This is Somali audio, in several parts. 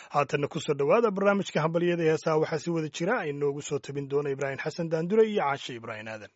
haatanna kusoo dhowaada barnaamijka hambalyada ee heesaha waxaa si wada jira ay noogu soo tabin doona ibraahim xasan daandure iyo caashe ibraahim aadan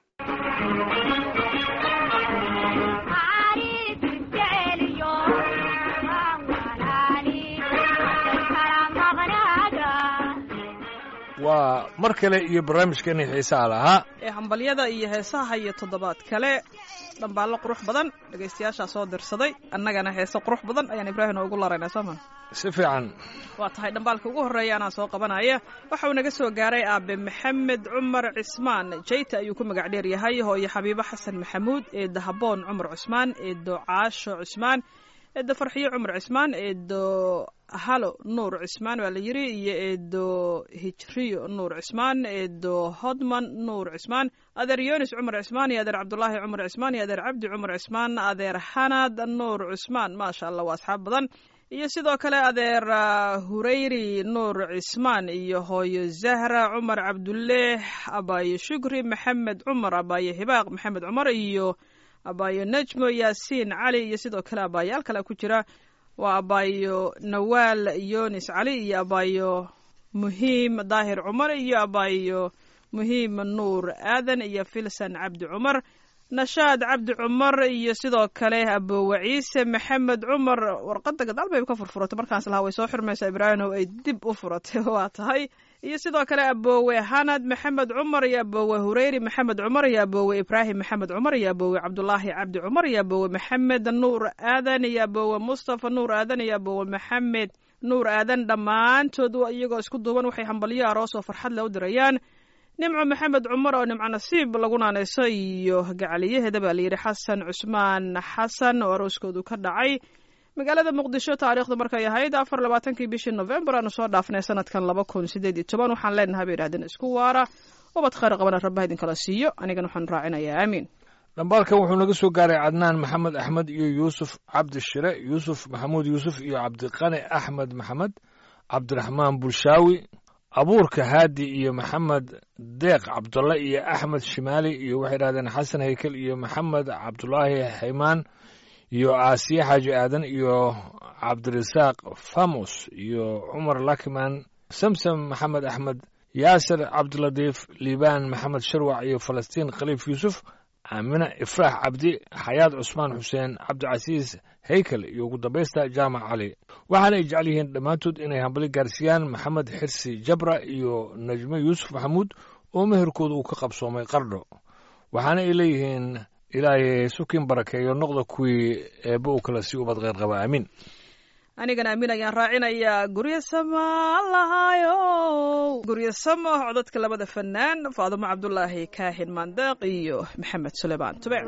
waa mar kale iyo barnaamijkeeni xiisaha lahaa ee hambalyada iyo heesaha iyo toddobaad kale dhambaallo qurux badan dhegaystayaashaa soo dirsaday annagana heese qurux badan ayaan ibraahim ugu laraynaa sooma si fiican waa tahay dhambaalka ugu horreeya anaa soo qabanaya waxa uu naga soo gaaray aabe maxamed cumar cismaan jayta ayuu ku magac dheer yahay hooyo xabiibo xasan maxamuud eedda haboon cumar cusmaan eeddo caasho cusmaan eeddo farxiyo cumar cismaan eeddo halo nuur cismaan waa la yiri iyo eedo hijriyo nuur cismaan eedo hodman nuur cismaan adeer yonis cumar cismaan iyo adeer cabdulaahi cumar cismaan iyo adeer cabdi cumar cismaan adeer xanad nuur cismaan maasha allah waa asxaab badan iyo sidoo kale adeer hureyri nuur cismaan iyo hooyo zahra cumar cabduleeh abaayo shukri maxamed cumar abaayo hibaaq maxamed cumar iyo abaayo najmo yaasiin cali iyo sidoo kale abaayaal kale ku jira waa abaayo nawaal yonis cali iyo abaayo muhiim daahir cumar iyo abaayo muhiim nuur aadan iyo filsan cabdi cumar nashaad cabdi cumar iyo sidoo kale aboowe ciise maxamed cumar warqadda gadaal bay ka furfuratay markaas lahaa way soo xirmaysaa ibraahim oo ay dib u furatay waa tahay iyo sidoo kale aboowe hanad maxamed cumar iyo aboowe hureyri maxamed cumar iyo aboowe ibraahim maxamed cumar iyo aboowe cabdulaahi cabdi cumar iyo aboowe maxamed nuur aadan iyo aboowe mustafa nuur aadan iyo aboowe maxamed nuur aadan dhammaantood iyagoo isku duuban waxay hambalyo aroos oo farxad le u dirayaan nimco maxamed cumar oo nimco nasiib lagu naanayso iyo gacaliyaheeda baa layidhi xasan cusmaan xasan oo arooskoodu ka dhacay magaalada muqdisho taariikhdu markay ahayd afar labaatankii bishii novembar aanu soo dhaafnay sanadkan laba kun sideed iyo toban waxaan leenahay bay yidhahdeen isku waara ubad khayr qabana rabbaha idinkala siiyo anigan waxaan raacinayaa aamiin dhambaalkan wuxuu naga soo gaaray cadnaan maxamed axmed iyo yuusuf cabdi shire yuusuf maxamuud yuusuf iyo cabdiqani axmed maxamed cabdiraxmaan bulshaawi abuurka haadi iyo maxamed deeq cabdulle iyo axmed shimaali iyo waxay dhahdeen xasan haykel iyo maxamed cabdulaahi xaymaan iyo aasiye xaaji aadan iyo cabdirasaaq famos iyo cumar lakiman samsam maxamed axmed yaasir cabdiladiif liibaan maxamed sharwac iyo falastiin khaliif yuusuf aamina ifraax cabdi xayaad cusmaan xuseen cabdicasiis haykel iyo ugu dambaysta jaamac cali waxaana ay jecel yihiin dhammaantood inay hambali gaarsiiyaan maxamed xirsi jabra iyo najme yuusuf maxamuud oo meherkooda uu ka qabsoomay qardho waxaana ay leeyihiin ilaahay sukin barakeeyo noqda kuwii eebba uu kala sii ubad kheyr qaba aamiin anigana amiin ayaan raacinayaa guryo sama lahaayo guryo samo codadka labada fanaan faadumo cabdulaahi kaahin maandeeq iyo maxamed suleymaan tube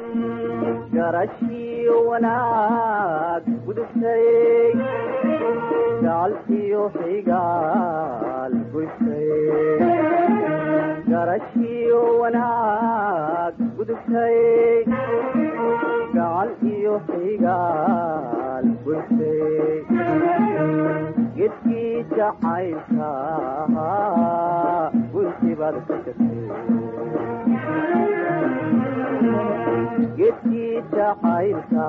garashiyo wanaag gudubtay gacalkiyo xigaal goysay garashiyo wanaag gudubtay gacal iyo xigaal goysay gedkii jacaylka guntibaad ka tagtay gedkii jacaylka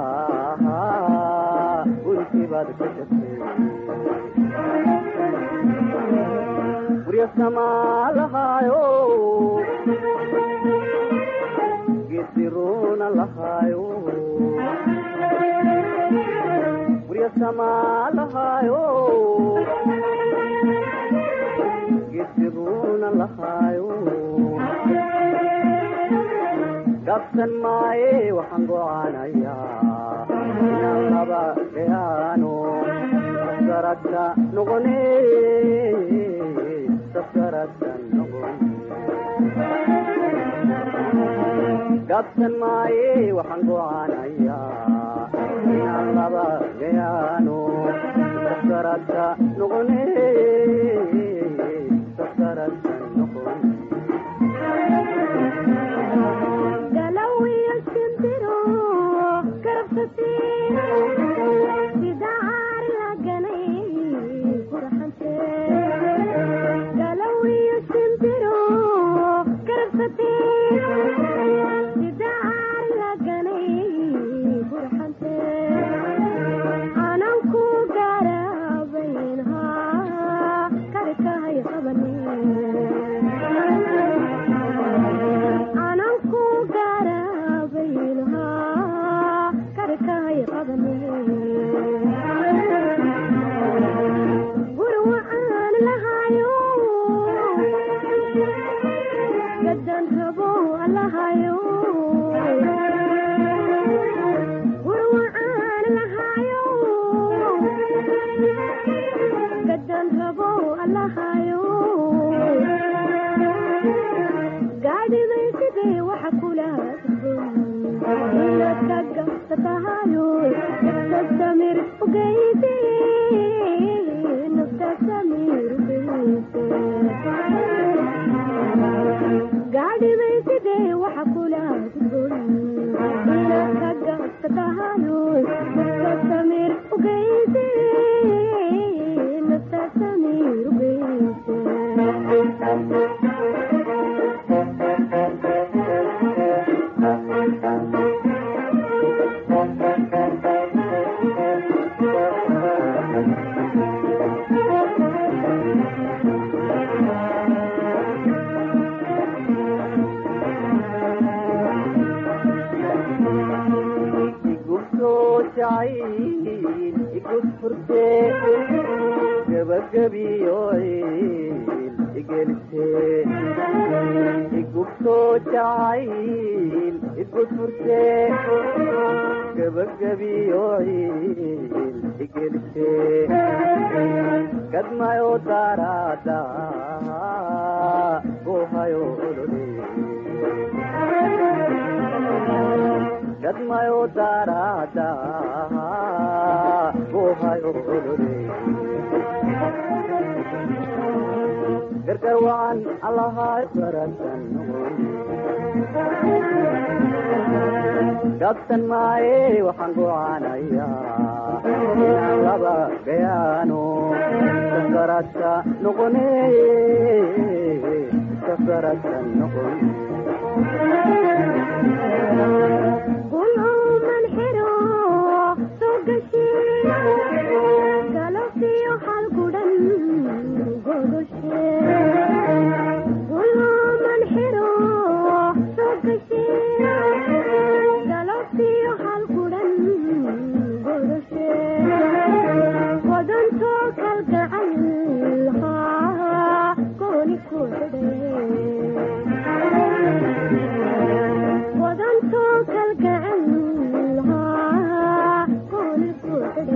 guntibaad ka tagtay guryo samaa lahaayo gediruna lahaayo guryo samaa lahaayo gediruna lahaayo gabsan maaye waxaan gocaanayaa inaan laba gayaano saskaragta noqone saskaragta noqone gabsan maaye waxaan gocaanayaa inaan laba gayaano saskaragta noqone saskaragta noqone ananku garabayn gabow allahayo gaadhibay sidee waxa kula inaad ka gabsatahayo nafta samir ugeyse nafta samir ugeyse gaadhibay sidee waxa kula inaad ka gabsatahayo nafta samir ugeyse nafta samir ugeyse igusoo jacayl igus furte gabagabiyo ciil igelise igusoo jacayl igus furte gabagabiyo ciil igelise gadmayo daraada gohayo olole gadmayo daraada gohayo olole gargar wacan allahay baratan gabsan maaye waxaan gocaanayaa inaan laba gayaano safarata noqone safarata noqon gulcuman xiro soo gashe galabtiyo hal gudhan godoshe gulcuman xiro soo gashe galabtiyo hal gudhan godoshe wadantoo kalgacal haa gooni ku wadantoo kalgacal haa gooni ku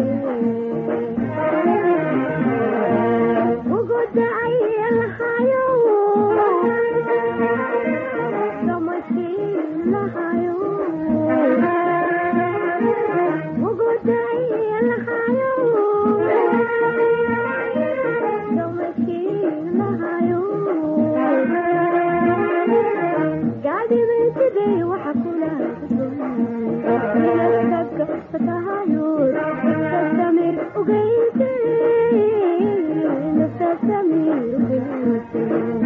ugu dacay lahayo damashiin lahayo ugu dacay lahayo damashiin lahayo gaadhibay sidee waxa kula inaadkagabsatahayo nafta samir ugeyse nafta samir ugeyse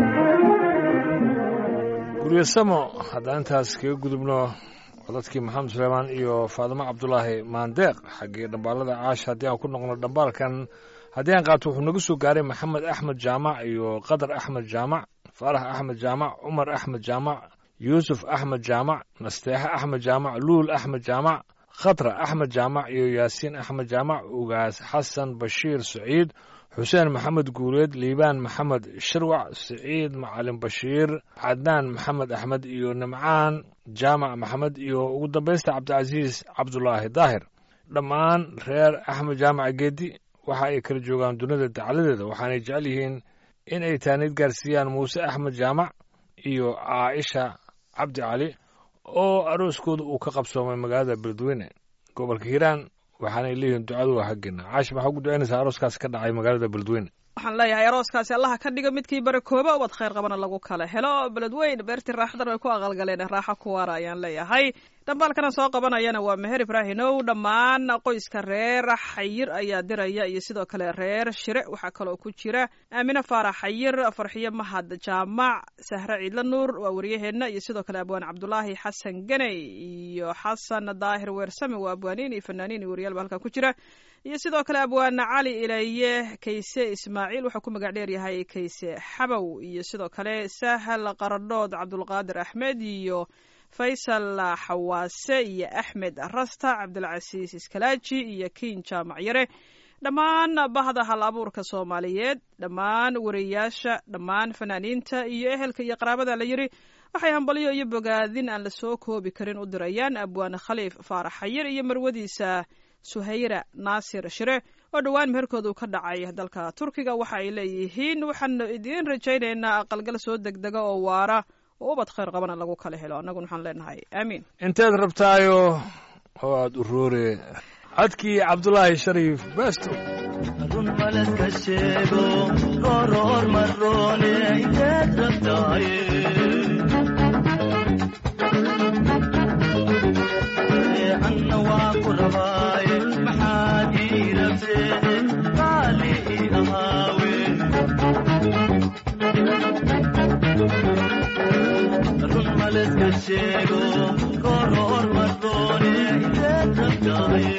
guryasamo haddaan intaas kaga gudubno codadkii maxamed suleymaan iyo faadimo cabdulaahi maandeeq xaggii dhambaalada caasha haddii aan ku noqno dhambaalkan haddii aan qaato wuxuu naga soo gaaray maxamed axmed jaamac iyo qadar axmed jaamac faarax axmed jaamac cumar axmed jaamac yuusuf axmed jaamac nasteexe axmed jaamac luul axmed jaamac khatra axmed jaamac iyo yaasiin axmed jaamac ugaas xasan bashiir saciid xuseen maxamed guuleed liibaan maxamed shirwac siciid macalin bashiir cadnaan maxamed axmed iyo nimcaan jaamac maxamed iyo ugu dambaysta cabdicasiis cabdulaahi daahir dhammaan reer axmed jaamac geedi waxa ay kala joogaan dunida dacladeeda waxaanay jecel yihiin in ay taaniid gaarsiiyaan muuse axmed jaamac iyo caaisha cabdi cali oo arooskooda uu ka qabsoomay magaalada beledweyne gobolka hiiraan waxaanay leeyihiin ducadu waa haggeena caashi maxaa ugu ducaynaysaa arooskaas ka dhacay magaalada beledweyne waxaan leeyahay arooskaasi allaha ka dhiga midkii barakooba ubad khayr qabana lagu kala helo beledweyn beertii raaxadan way ku aqalgaleen raaxo ku waara ayaan leeyahay dhambaalkana soo qabanayana waa meher ibraahimow dhammaan qoyska reer xayir ayaa diraya iyo sidoo kale reer shire waxaa kaloo ku jira aamine faarax xayir farxiyo mahad jaamac sahre ciidla nuur waa waryaheenna iyo sidoo kale abwaan cabdulaahi xasan ganey iyo xasan daahir weersame waa abwaaniin iyo fanaaniin iyo waryaal ba halkaa ku jira iyo sidoo kale abwaana cali ilaye kayse ismaaciil wuxuu ku magac dheer yahay kayse xabow iyo sidoo kale sahal qaradhood cabdulqaadir axmed iyo faysal xawaase iyo axmed rasta cabdilcasiis iskalaaji iyo kiin jaamac yare dhammaan bahda hal abuurka soomaaliyeed dhammaan wariyayaasha dhammaan fanaaniinta iyo ehelka iyo qaraabada la yiri waxay hambalyo iyo bogaadin aan la soo koobi karin u dirayaan abwaane khaliif faarax xayir iyo marwadiisa suhayra naasir shire oo dhowaan meherkoodu ka dhacay dalka turkiga waxa ay leeyihiin waxaanu idiin rajaynaynaa aqalgal soo degdega oo waara oo ubad khayr qabana lagu kala helo annaguna waxaan leenahay aamiin inteed rabtaayo oo aada u roore codkii cabdulaahi shariif beesto run malaska sheego gooroor maroone inteed rabtaaye anna waa ku rabaaye maxaad ii rabtee qaali ii ahaawe run malaska sheego gooroor maroone inteed rabtaaye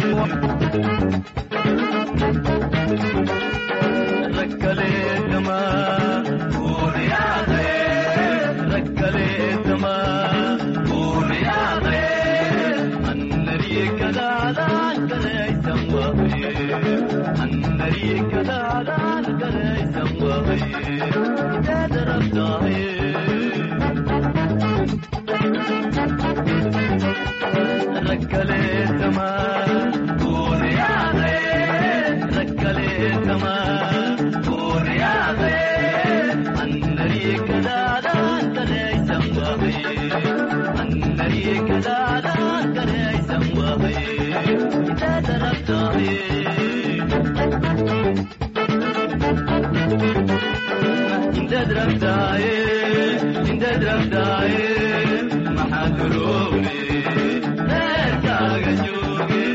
ركلتما قول يا غير ركلتما قول يا غير النري كذا ليس وهي النري كذا ليس وهي تدرب ركلتما قول يا غير ركلتما قول يا غير النري كذا ليس وهي النري كذا ليس وهي تدرب انت دربتاي انت دربتاي ما حضروني غير كاغا جوجي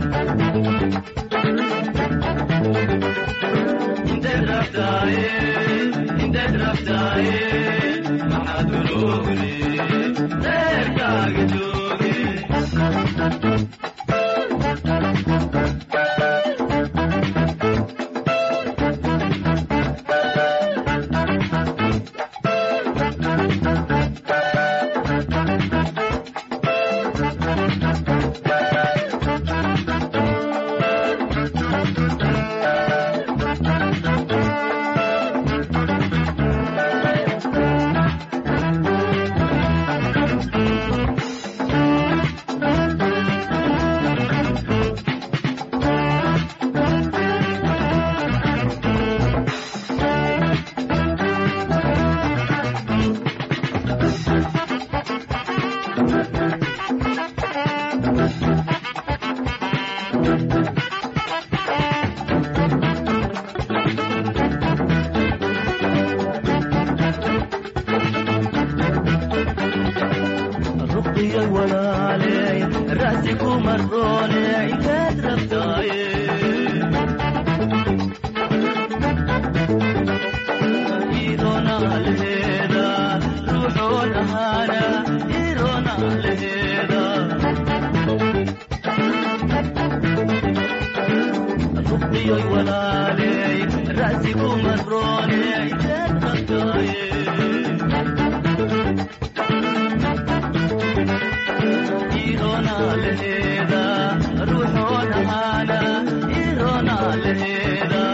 انت دربتاي انت دربتاي ما حضروني غير كاغا جوجي رقي الولالي راسك مروني عيد ربطاي إيدونا الهيدا روحونا هانا إيدونا الهيدا رقي الولالي راسك مروني عيد ربطاي إيرونا لهيدا روحونا هانا إيرونا لهيدا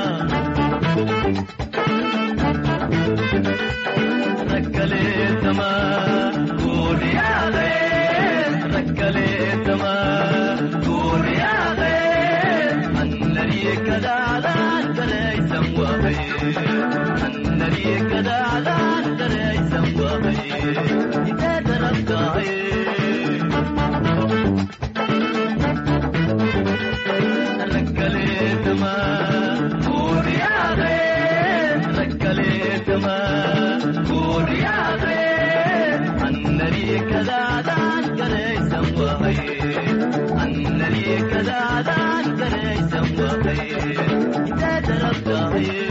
ركلت ما قول يا غير ركلت ما قول يا غير النري كذا على ليس وهي النري كذا على ليس وهي إذا دربت ركلت ما قول يا غير ركلت ما قول يا غير النري كذا ذاك ليس وهي النري كذا ذاك ليس وهي إذا دربت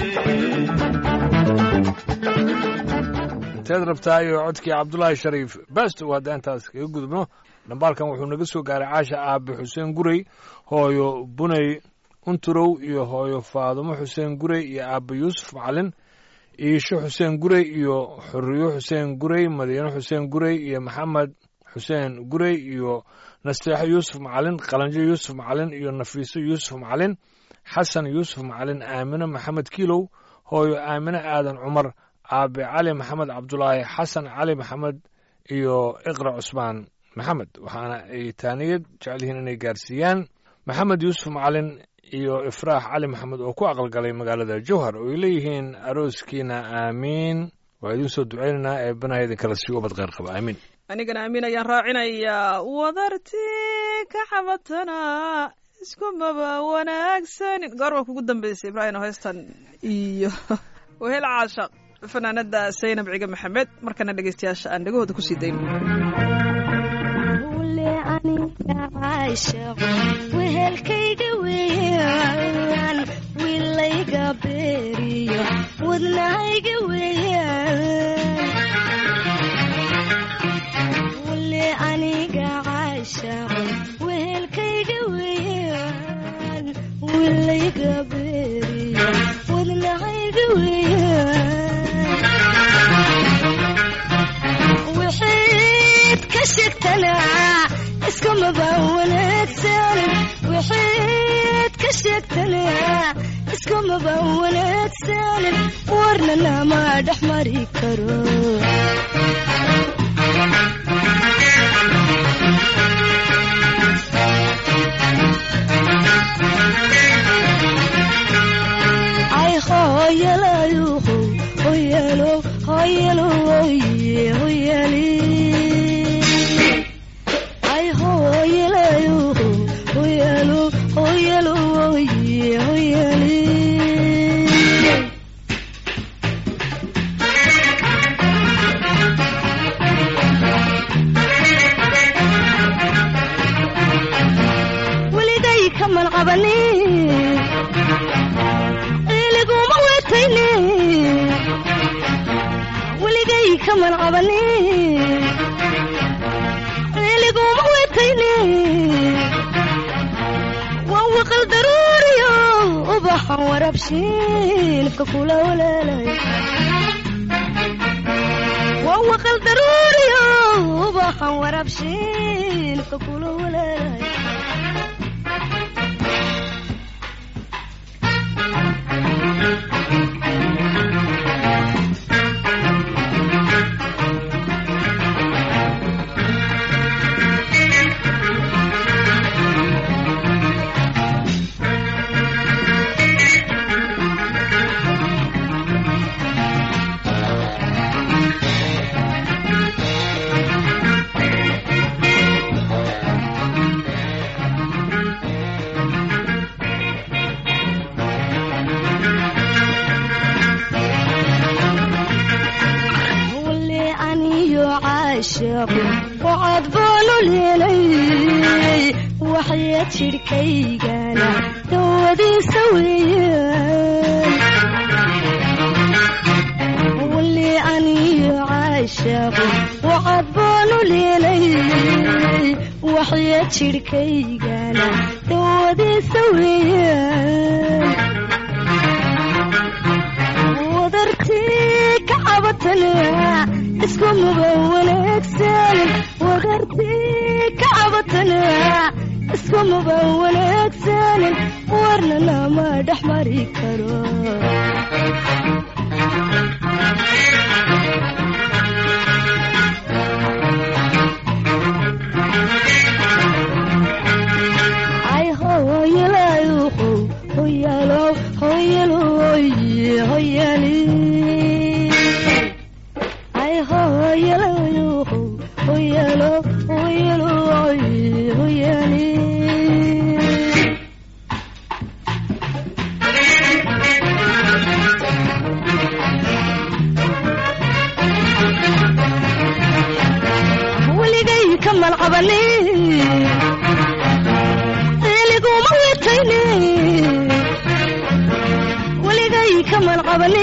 inteed rabtaayo codkii cabdulaahi shariif beesto hadda intaas kaga gudubno dhambaalkan wuxuu naga soo gaaray caasha aabe xuseen gurey hooyo buney unturow iyo hooyo faadumo xuseen gurey iyo aabe yuusuf macalin iisho xuseen gurey iyo xuriyo xuseen gurey madiino xuseen gurey iyo maxamed xuseen gurey iyo nasteexo yuusuf macalin qalanjo yuusuf macalin iyo nafiiso yuusuf macalin xasan yuusuf macalin aamino maxamed kiilow hooyo aamino aadan cumar aabe cali maxamed cabdulaahi xasan cali maxamed iyo iqra cusmaan maxamed waxaana ay taaniyad jecel yihiin inay gaarsiiyaan maxamed yuusuf macalin iyo ifraax cali maxamed oo ku aqalgalay magaalada jowhar oo ay leeyihiin arooskiina aamiin waa idiin soo ducaynaynaa ee banaha idinkala sii ubad kheyr qaba aamiin anigana amiin ayaan raacinayaa wadartii ka xabatana iskumaba wanaagsanin goorma kugu dambeysay ibraahim oo heystan iyo wehel caashaq fanaanada saynab ciga maxamed markana dhegeystayaasha aan dhegahooda kusii dayno ule aniga caashaqo wehelkayga weeyaan wiilayga beeriyo wadnahayga weeyaan ule aniga caashaqo wehelkayga weeyaan wiilayga beeriyo wadnahayga weeyaan waxayd ka sheegtanaa iskumaba wanaagsan waxayd ka sheegtanaa iskumaba wanaagsan warnana ma dhex mari karo ay hooyalayuhu hoyalo hoyalo oye hoyali ay hooyalayuhu hoyalo hoyalo oye hoyali weligay kaman qabani iliguma wetayne weligay kaman qabani iliguma wetayne waa waqal daruuriyo ubaxan warabshiinka kula walaalay waa waqal daruuriyo ubaxan warabshiinka kula walaalay wale aniyo caashaqo wacad baanu leelay waxya jidhkaygana dawadiisa weeyaan wale aniyo caashaqo wacad baanu leelay waxya jidhkaygana dawadiisa weeyaan wadartii ka cabatana iskumaba wanaagsan wadartii ka cabatana iskumaba wanaagsan warnana ma dhex mari karo ay hooyalayuhu hoyalo hoyalo oye hoyali ay hooyalayuhu hoyalo hoyalo oye hoyali weligay kaman qabani iliguma wetayne weligay kaman qabani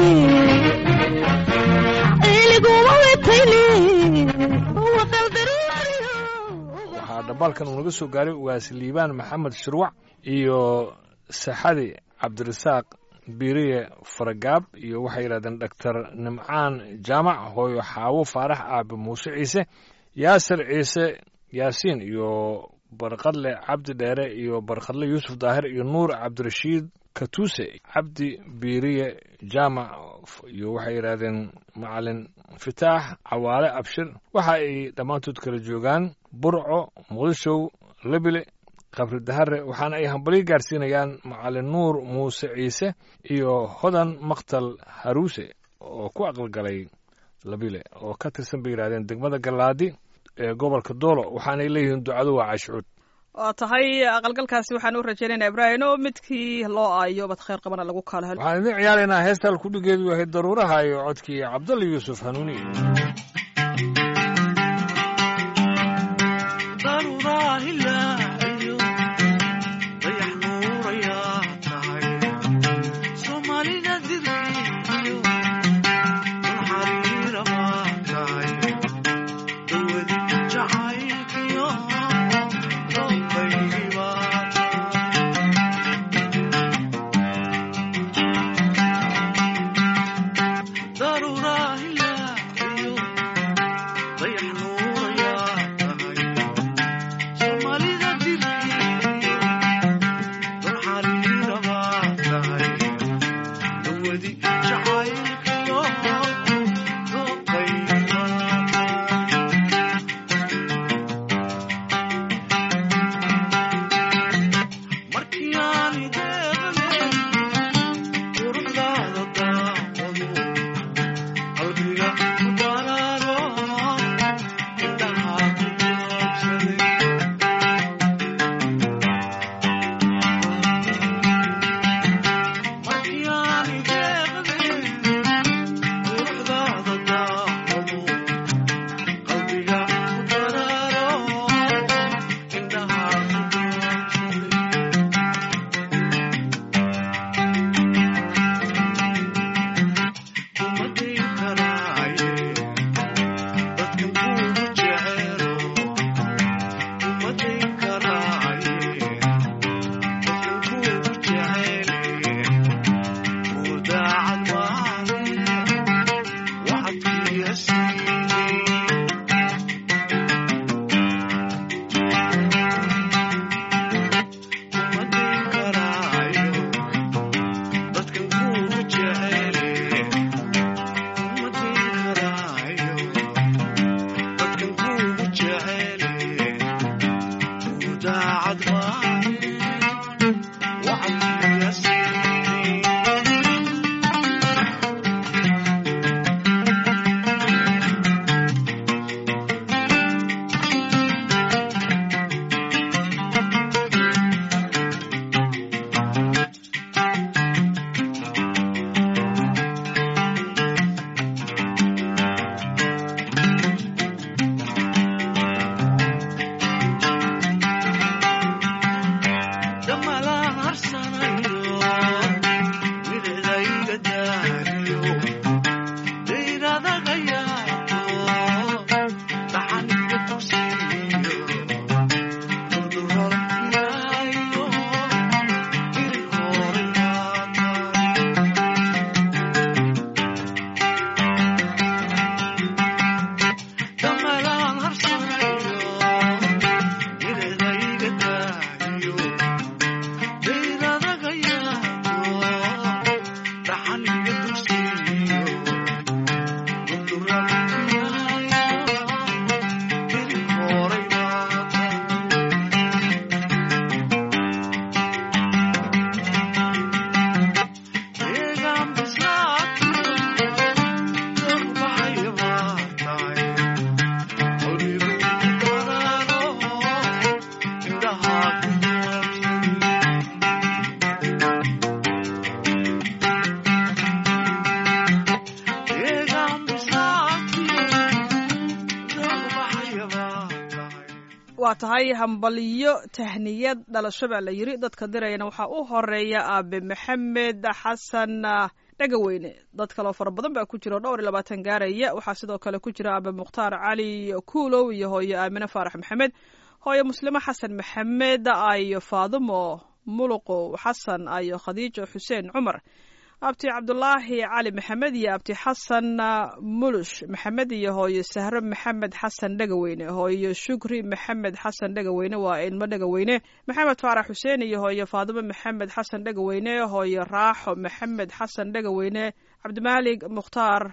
iliguma wetayne waqal daruuriyo waxaa dhambaalkan uu naga soo gaaray ugaas liibaan maxamed shirwac iyo saxadi cabdirasaaq biiriye faragaab iyo waxay yidhahdeen dhaktar nimcaan jaamac hooyo xaawo faarax aabe muuse ciise yaasir ciise yaasiin iyo barqadle cabdi dheere iyo barqadle yuusuf daahir iyo nuur cabdirashiid katuuse cabdi biiriye jaamac iyo waxay yidhahdeen macalin fitaax cawaale abshir waxa ay dhammaantood kala joogaan burco muqdishow lebile qabri dahare waxaana ay hambalyo gaarsiinayaan macalin nuur muuse ciise iyo hodan maktal haruuse oo ku aqalgalay labile oo ka tirsan bay yidhahdeen degmada gallaadi ee gobolka doolo waxaanay leeyihiin ducadu waa cashuud waa tahay aqalgalkaasi waxaan u rajaynaynaa ibraahim oo midkii loo aayo bad khayr qabana lagu kala helo waxaan idin ciyaaraynaa heesta halkudhigeedu yahay daruuraha iyo codkii cabdalla yuusuf hanuuni waa tahay hambalyo tahniyad dhalasho baa la yiri dadka dirayana waxaa u horeeya aabe maxamed xasan dhagaweyne dad kaloo fara badan baa ku jira oo dhowr iyo labaatan gaaraya waxaa sidoo kale ku jira aabe mukhtaar cali kuulow iyo hooyo aamine faarax maxamed hooyo muslimo xasan maxamed ayo faadumo muluqow xasan ayo khadiijo xuseen cumar abti cabdulaahi cali maxamed iyo abti xasan mulush maxamed iyo hooyo sahro maxamed xasan dhagaweyne hooyo shukri maxamed xasan dhagaweyne waa ilmo dhagaweyne maxamed faarax xuseen iyo hooyo faadimo maxamed xasan dhagaweyne hooyo raaxo maxamed xasan dhagaweyne cabdimaalik mukhtaar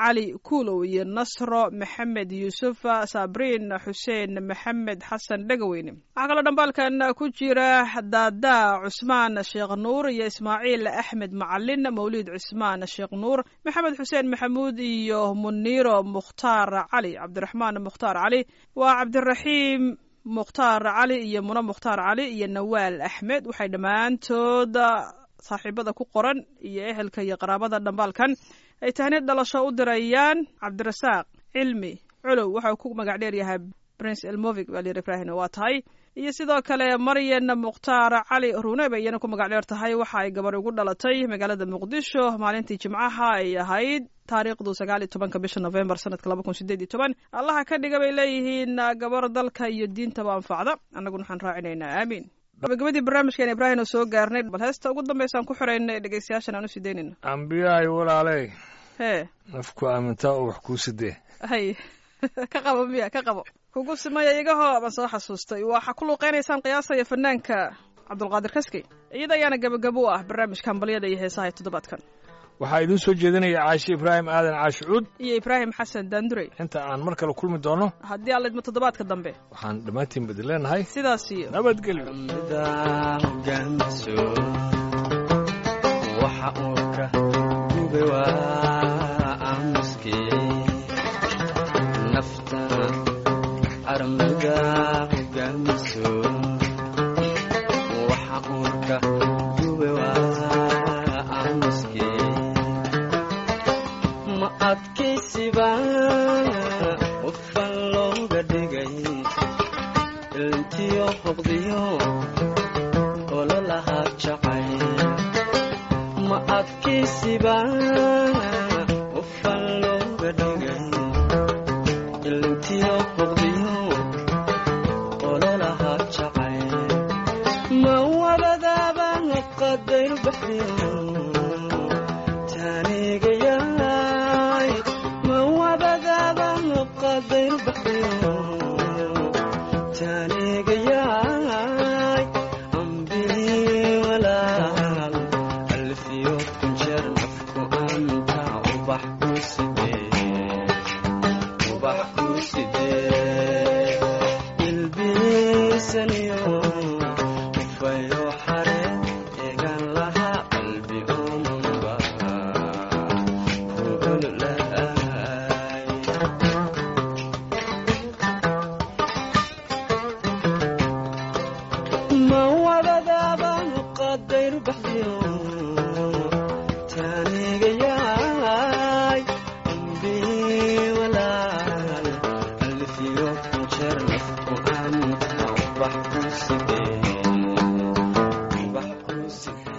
cali kuulow iyo nasro maxamed yuusuf sabriin xuseen maxamed xasan dhegaweyne waxaa kaloo dhambaalkan ku jira daadaa cusmaan sheekh nuur iyo ismaaciil axmed macalin mawliid cusmaan sheekh nuur maxamed xuseen maxamuud iyo muniiro mukhtaar cali cabdiraxmaan mukhtaar cali waa cabdiraxiim mukhtaar cali iyo muna mukhtaar cali iyo nawaal axmed waxay dhammaantood saaxiibada ku qoran iyo ehelka iyo qaraabada dhambaalkan ay tahniid dhalasho u dirayaan cabdirasaaq cilmi culow waxau ku magac dheer yahay prince elmovig baa layidhi ibrahim waa tahay iyo sidoo kale maryan mukhtaar cali rune bay iyana ku magac dheer tahay waxa ay gabar ugu dhalatay magaalada muqdisho maalintii jimcaha ay ahayd taariikhdu sagaal iyo tobanka bisha novembar sanadka laba kun sideed iyo toban allaha ka dhiga bay leeyihiin gabar dalka iyo diintaba anfacda annaguna waxaan raacinaynaa aamiin gabagabadii barnaamijkan ibraahim oo soo gaarnay bal heesta ugu dambaysaan ku xiraynay dhegeystayaashan aan u sii daynayno ambiyahay walaaley hee nafku aamintaa oo wax kuu sidee hay ka qabo miya ka qabo kugu simaya igahoo baan soo xasuustay waxaa ku luuqeynaysaan qiyaasaya fanaanka cabdulqaadir kaskey iyada ayaana gabagabo u ah barnaamijka hambalyada iyo heesaha ee toddobaadkan waxaa idiin soo jeedinaya caashi ibraahim aadan caashi cuud iyo ibraahim xasan daandurey inta aan mar kale kulmi doono haddii alla idmo toddobaadka dambe waxaan dhammaantiin badin leenahay sidaas iyo nabadgelyo mida hogaanso waxa uu ka gube waa aamuskii nafta armida hogaanso waxa uu ka gube waa aamuskii ma adkaysiba qofan looga dhigay ilntiyo hoqdiyo ololahaa jacay ma adkaysiba qofan looga dhigay ilntiyo hoqdiyo ololahaa jacay ma wabadaaba qadayr baxdiyo taanigayaay ma wabadaaba qadayr baxdiyo taanigayaay ambii walaal alfiyo kunjeer nafku anta ubax ku sidee ubax ku sidee ilbiisaniyo ufayo xare eegan lahaa qalbi umunba kuululaay ma wadadaabaan qadayr baxdiyo taanigayaay ambii walaal alfiyo kunjeer nafku anta ubax ku sidee